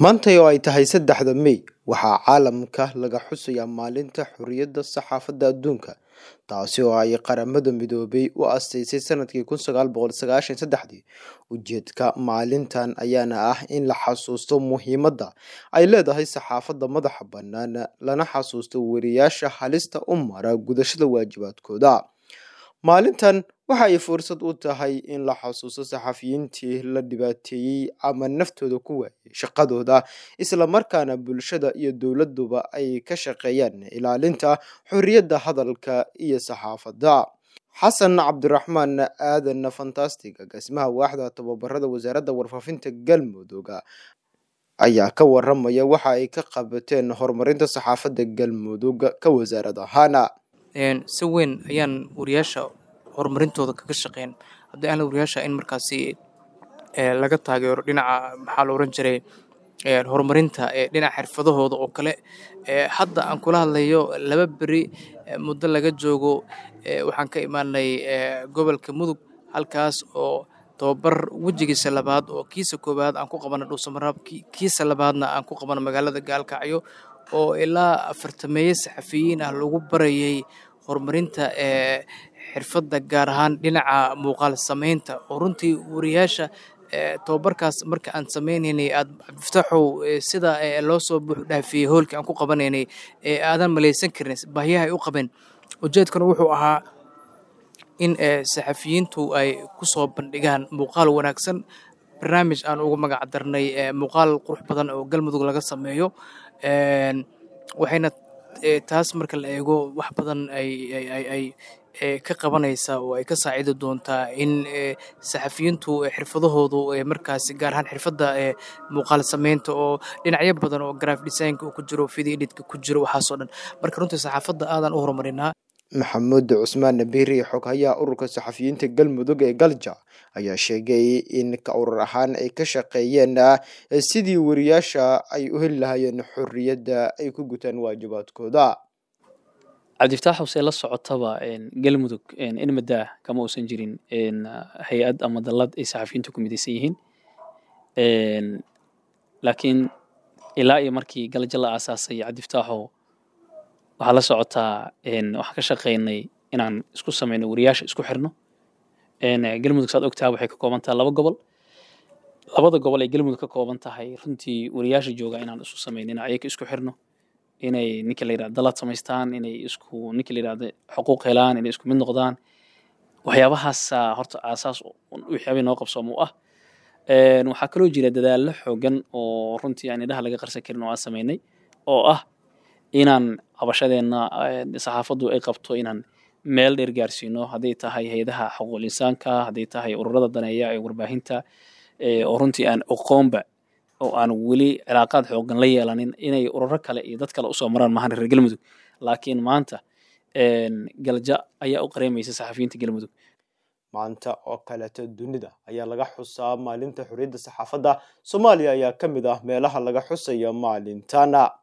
maanta oo ay tahay saddexda mey waxaa caalamka laga xusayaa maalinta xorriyadda saxaafadda adduunka taasi oo ay qaramada midoobay u asteysay sanadkii kun sagaal boqol sagaashan saddexdii ujeedka maalintan ayaana ah in la xasuusto muhiimadda ay leedahay saxaafadda madaxa bannaan lana xasuusto weriyaasha halista u mara gudashada waajibaadkooda maalintan waxa ay fursad u tahay in la xasuusto saxafiyiintii la dhibaateeyey ama naftooda ku waayay shaqadooda islamarkaana bulshada iyo dowladuba ay ka shaqeeyaan ilaalinta xorriyadda hadalka iyo saxaafadda xasan cabdiraxmaan aadan fantastic agaasimaha waaxda tababarada wasaaradda warfaafinta galmudug ayaa ka waramaya waxa ay ka qabateen horumarinta saxaafadda galmudug ka wasaarad ahaana si weyn ayaan wariyaasha horumarintooda kaga shaqeyn haddii aan la wariyaasha in markaasi laga taageero dhinaca maxaa la oran jiray horumarinta dhinaca xirfadahooda oo kale hadda aan kula hadlayo laba beri muddo laga joogo waxaan ka imaanay gobolka mudug halkaas oo tababar wejigiisa labaad oo kiisa koowaad aan ku qabana dhuusamaraab kiisa labaadna aan ku qabana magaalada gaalkacyo oo ilaa afartameeye saxafiyiin ah lagu barayay horumarinta xirfadda gaar ahaan dhinaca muuqaal samaynta oo runtii wariyaasha tababarkaas marka aan sameynaynay aad cabdifataaxow sida loo soo buux dhaafiyey hoolkii aan ku qabanaynay aadan malaysan karin baahiyaha ay u qabeen ujeedkana wuxuu ahaa in saxafiyiintu ay ku soo bandhigaan muuqaal wanaagsan barnaamij aan ugu magac darnay muuqaal qurux badan oo galmudug laga sameeyo waxayna taas marka la eego wax badan ay ka qabanaysaa oo ay ka saacidi doontaa in saxafiyiintu xirfadahoodu markaasi gaar ahaan xirfadda muuqaal sameynta oo dhinacyo badan oo graf designka uu ku jiro video editka ku jiro waxaasoo dhan marka runtii saxaafadda aadan u horumarinaa maxamuud cusmaan nabiiri xoghayaha ururka saxafiyiinta galmudug ee galja ayaa sheegay in ka urur ahaan ay ka shaqeeyeen sidii wariyaasha ay u heli lahaayeen xorriyadda ay ku gutaan waajibaadkooda cabdifataaxow see la socotaba galmudug in maddaa kama uusan jirin hay-ad ama dallad ay saxafiyiintu ku midaysan yihiin laakiin ilaa iyo markii galja la aasaasay cabdifataaxow waxaa la socotaa waxaan ka shaqeynay inaan isku sameyno wariyaasha isku xirno galmudug saad ogtaha waxay ka kooban tahay laba gobol labada gobol ay galmudug ka kooban tahay runtii wariyaasha jooga inaan isu sameyno in ayaga isku xirno inay ninka la yirahdo dalad samaystaan inay isku ninka la yirahdo xuquuq helaan inay isku mid noqdaan waxyaabahaasa horta aasaas waxyaabay noo qabsoom u ah waxaa kaloo jira dadaallo xoogan oo runtii aan indhaha laga qarsan karin oo aan sameynay oo ah inaan cabashadeenna saxaafaddu ay qabto inaan meel dheer gaarsiino hadday tahay hay-adaha xuquuqul insaanka hadday tahay ururada daneeya ee warbaahinta oo runtii aan oqoonba oo aan weli cilaaqaad xoogan la yeelanin inay ururo kale iyo dad kale usoo maraan maahan reer galmudug laakiin maanta galja ayaa u qareemaysa saxafiyiinta galmudug maanta oo kaleeto dunida ayaa laga xusaa maalinta xorriyadda saxaafadda soomaaliya ayaa ka mid ah meelaha laga xusaya maalintana